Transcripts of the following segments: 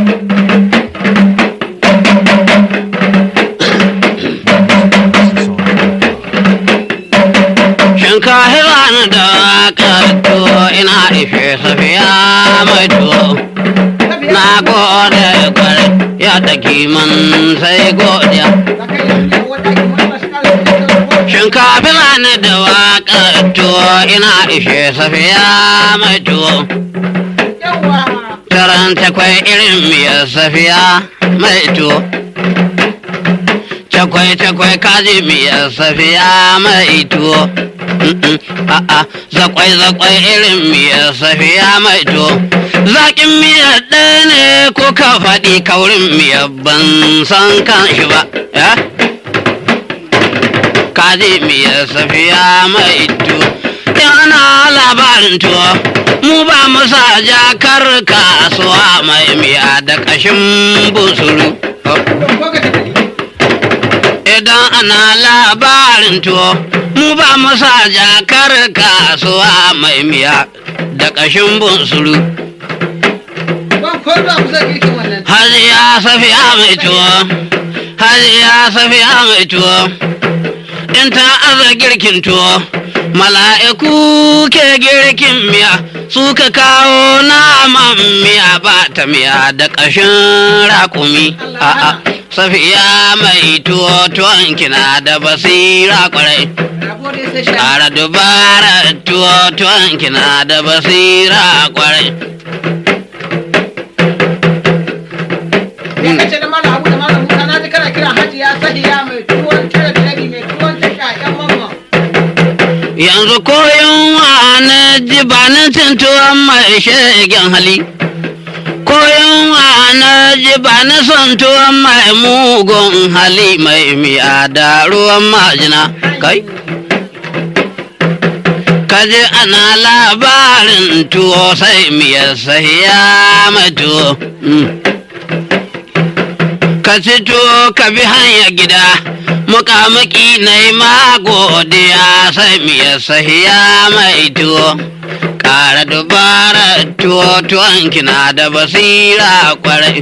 Shinkafi bani da waƙar tuwo ina ishe safiya mai tuwo. Na gode kwarai ya taki man sai godiya. Shinkafi bani da waƙar tuwo ina ishe safiya mai tuwo. Taran takwai irin miyar safiya mai tuwo. Takwai takwai kaji miyar safiya mai tuwo. Mm-mm, A'a, zakwai zakwai irin miyar safiya mai tuwo. Zaƙin miyar ɗaya ne ko ka faɗi kaurin miyar ban san kan shi ba. Ya? Kaji miyar safiya mai tuwo. Yana labarin tuwo. Mu ba mu sa jakar kasuwa mai miya da ƙashin busuru. Oh. Idan ana labarin tuwo, mu ba mu sa jakar kasuwa mai miya da ƙashin bunsuru. Hajiya safiya mai tuwo, hajiya safiya mai tuwo, in ta aza girkin tuwo, mala'iku ke girkin miya, suka kawo naman miya ba ta miya da ƙashin raƙumi. A'a. Safiya mai tuwo tuwon kina da basira kwarai. Ƙara dubara tuwo tuwon kina da basira kwarai. Ya kace da malam Abu da malam Musa na ji kana kira Hajiya Sahiya mai tuwon tare da rabi mai tuwon tasha ƴan mamma. Yanzu koyon wa na ji ba na cin tuwon mai shegen hali. Koyon wa na ji ba na son tuwon mai mugun hali mai miya da ruwan majina. Kai? Kaji ana labarin tuwo sai miyar sahiya mai tuwo. Mm. ka fito ka bi hanya gida muƙamuƙi na yi magodiya sai miya sahiya mai tuwo ƙara dubara tuwo tuwon kina da basira kwarai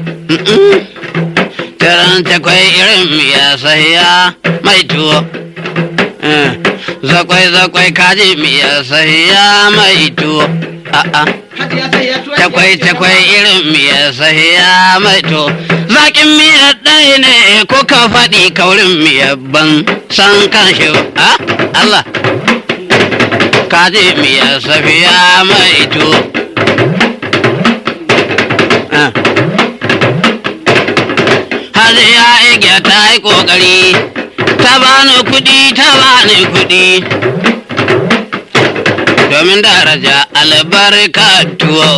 taron takwai irin miya sahiya mai tuwo zakwai zakwai kaji miya sahiya mai tuwo a'a Hajiya Sahiya tuwon takwai takwai irin miyar sahiya mai to zaƙin miyar ɗaya ne ko ka faɗi kaurin miyar ban san kan shi ba a Allah ka ji miyar safiya mai to Ah. Hajiya Igiya ta yi ƙoƙari ta bani kuɗi ta bani kuɗi domin daraja albarka tuwo.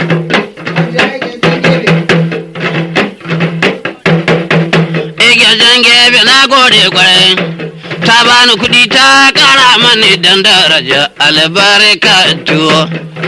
Ige gebe na gode kwarai, ta bani kuɗi ta ƙara mani don daraja albarka tuwo.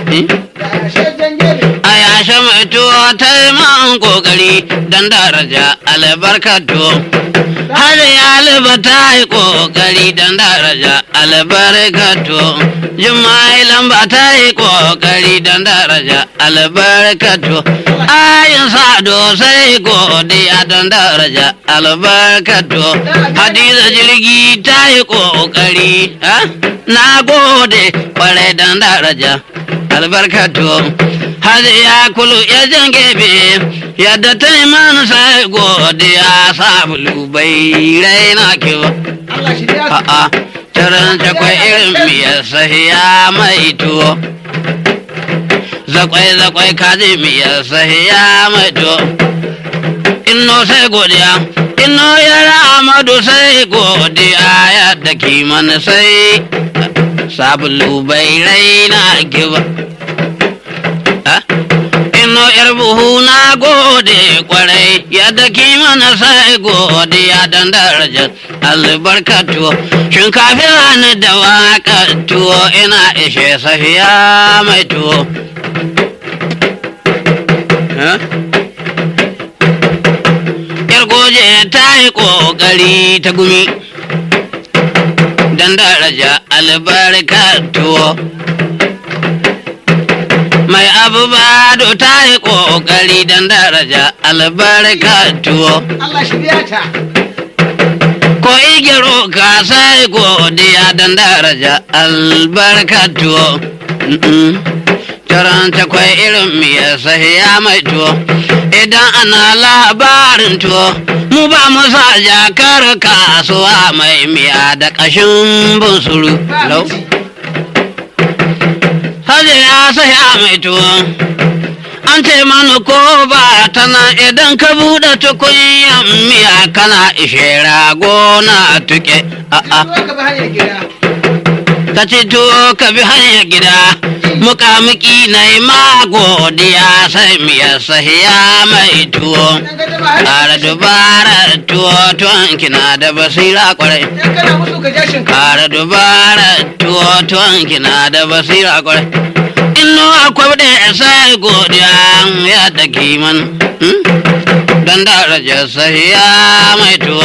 A yashe mai tuwo ta yi man ƙoƙari don daraja albarka tuwo. Har ya ta yi ƙoƙari don daraja albarka tuwo. Jumai lamba ta yi ƙoƙari don daraja albarkatu. Ayin sado sai godiya don daraja albarkatu. Hadiza jirgi ta yi ƙoƙari. Na gode ƙwarai don daraja albarkatu. Hadiya kulu ya jan gebe yadda ta yi mana sai godiya sabulu bai raina kiwa. Allah shi ya A'a. Taron takwai irin miyar sahiya mai tuwo. Zakwai zakwai kaji miyar sahiya mai tuwo. Inno sai godiya, inno yara Amadu sai godiya yadda kiman sai sabulu bai raina kiba. Ah? Inno yar buhu na gode kwarai yadda kimana sai godiya don darajar albarkatu shinkafi rani da waka tuwo ina ishe safiya mai tuwo. Eh? Yar goje ta yi ƙoƙari ta gumi don daraja albarkatuwo. mai abu bado ta yi ƙoƙari don daraja albarka tuwo. Allah shi biya ta. Ko igiro ka sai godiya don daraja albarka tuwo. Mm-mm. Taron takwai irin miya sahiya mai tuwo. Idan ana labarin tuwo, mu ba mu sa jakar kasuwa mai miya da ƙashin bunsuru. Ba Lau. miji. Haje ya saya mai tuwo. An ce mani ko ba ta nan idan ka buɗe tukunyan miya kana ishe rago na tuke. A'a, Tuwo ka bi hanyar gida. ka ci tuwo ka bi hanyar gida. Muƙamuƙi na yi ma godiya sai miya sahiya mai tuwo. Dan ka taba har. Ƙara dubara tuwo tuwon kina da basira kwarai. Dan kana musu ka ja shinkafa. Ƙara dubara tuwo tuwon kina da basira kwarai. Inu akwai da sai godiya ya da kiman. Don daraja sahiya mai tuwo.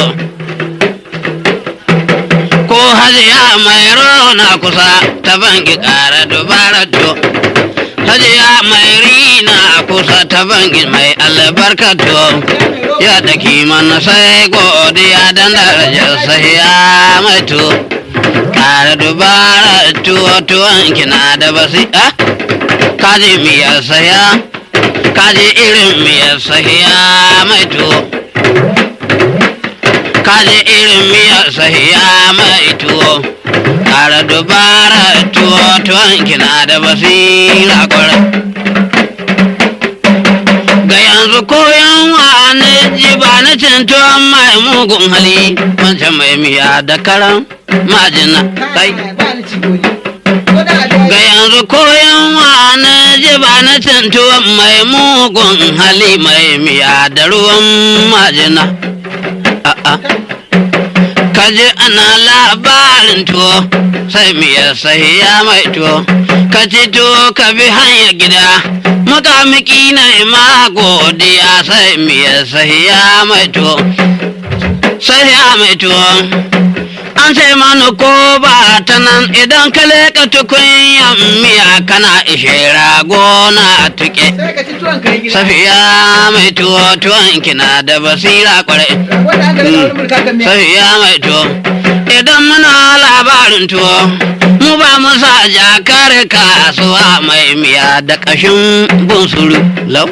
Ko hajiya mai rona kusa ta bangi ƙara dubara tuwo. Hajiya mai rina kusa ta bangi mai albarka tuwo. ya da kiman sai godiya don darajar sahiya mai tuwo kare dubara tuwo tuwon kina da basi ah kaji miyar saya kaji irin miyar sahiya mai tuwo kaji irin miyar sahiya mai tuwo kare dubara tuwo tuwon kina da basira kwarai ga yanzu koyan wani ji ba na cintuwan mai mugun hali wancan mai miya da karan majina kai Ba ni ci gobe. Ko da a ga yanzu koyan wani ji ba na cintuwan mai mugun hali mai miya da ruwan majina a'a kaji ana labarin tuwo sai miya sahiya mai tuwo ka ci tuwo ka bi hanyar gida mukamiki na ma godiya sai miya sahiya mai tuwo sahiya mai tuwo an sai mani ko ba ta nan idan ka leka tukunyan miya kana ishe rago na tuke sai ka ci tuwon ka yi gida. safiya mai tuwo tuwon kina da basira kwarai Wanda aka rika wani mulka kan miya. Safiya mai tuwo. Idan muna labarin tuwo, mu ba mu sa jakar kasuwa mai miya da ƙashin bunsuru lau.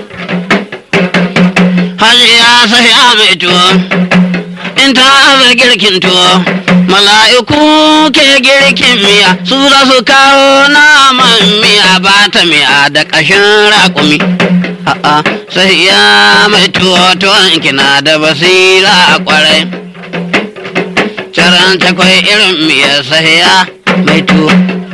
Hajiya safiya mai tuwo, in ta aza girkin tuwo, mala'iku ke girkin miya, su za su kawo naman miya ba ta miya da ƙashin raƙumi. A'a, safiya mai tuwo tuwon kina da basira kwarai. Caran takwai irin miyar sahiya mai tuwo.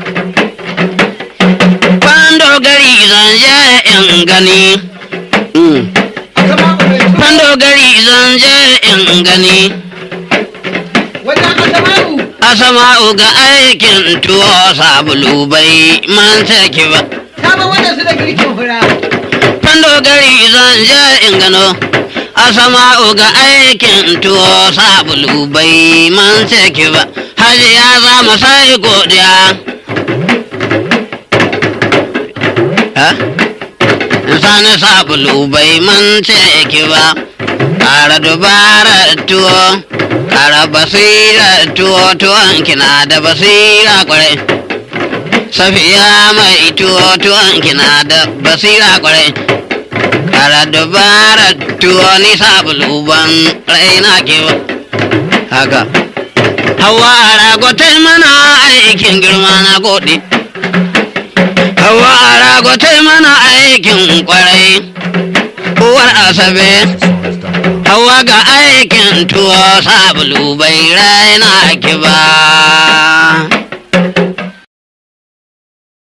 Kwando gari zan je in gani. Mm. Asama mai tuwo. Kwando gari zan je in gani. Wajen asama'u. Asama'u ga aikin tuwo sabulu bai man ki ba. Sabon wannan su da girkin fura. Kwando gari zan je in gano. Asama'u ga aikin tuwo sabulu bai man ki ba. Hajiya za mu sai godiya. Ha? Sani sabulu bai mance ki ba, ƙara dubara tuwo, ƙara basira tuwo tuwon kina da basira kwarai. Safiya mai tuwo tuwon kina da basira kwarai. Ƙara dubara tuwo ni sabulu ban raina ki ba. Haka. Hawa ragotai mana aikin girma na gode. Hawa ragotai mana aikin kwarai. Uwar Asabe. Hawa ga aikin tuwo sabulu bai raina ki ba.